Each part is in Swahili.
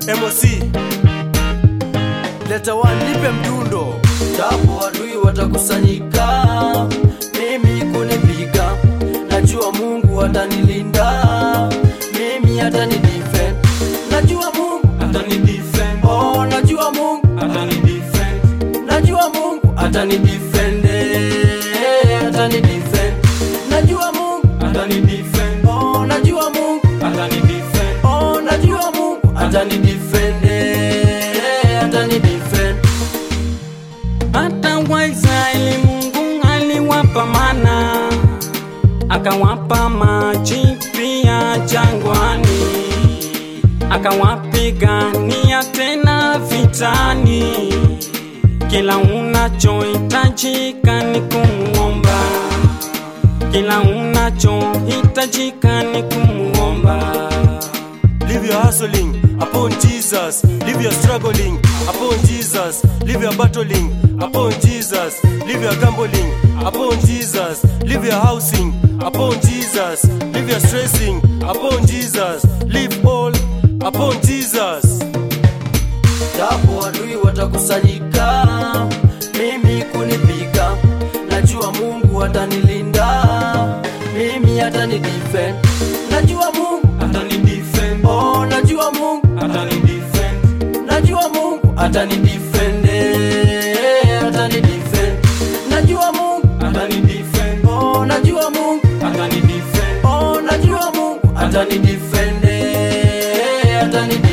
MOC leta one nipe mdundo japo adui watakusanyika mimi kunipiga najua mungu atanilinda mimi atanidefend najua mungu atanidefend oh najua mungu atanidefend najua mungu atanidefend eh, atanidefend najua mungu atanidefend oh najua mungu atanidefend oh najua mungu atanidefend eh, atanidefend Hata Waisraeli Mungu aliwapa mana, akawapa maji pia jangwani, akawapigania tena vitani. Kila unachohitajika ni kumuomba, kila unachohitajika ni kumuomba. Leave your hustling upon Jesus. Leave your struggling upon Jesus. Leave your battling upon Jesus. Leave your gambling upon Jesus. Leave your housing upon Jesus. Leave your stressing upon Jesus. Leave all upon Jesus. japo adui watakusanyika mimi kunipiga najua mungu atanilinda mimi atanidefend najua mungu atanidefend oh najua mungu atanidefend najua mungu atanidefend eh, atanidefend najua mungu atanidefend oh najua mungu atanidefend oh najua mungu atanidefend eh, atanidefend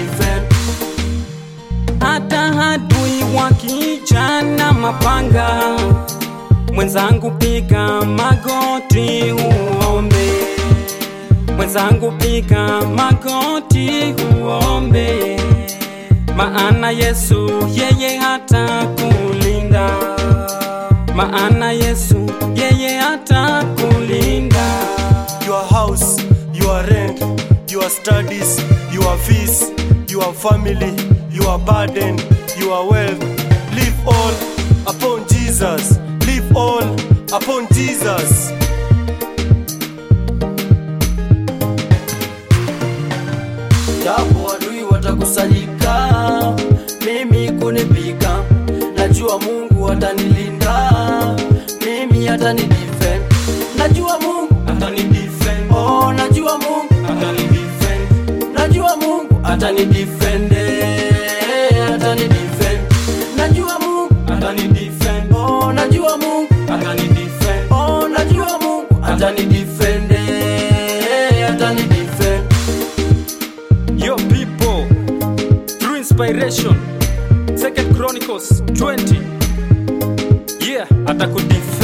hata adui wakija na mapanga, mwenzangu piga magoti uombe, mwenzangu piga magoti uombe, maana Yesu yeye hata kulinda, maana Yesu yeye hata kulinda. Your house, your rent, your studies, your fees, your family, your burden, your wealth. Leave all upon Jesus. Leave all upon Jesus. japo adui watakusanyika mimi kunipiga najua mungu atanilinda mimi atanidefend najua mungu atanidefend oh najua mungu atanidefend najua mungu atanidefend eh, atanidefend najua mungu atanidefend oh najua mungu atanidefend oh najua mungu atanidefend eh, atanidefend Yo people, through inspiration, Second Chronicles 20. Yeah, atakudefend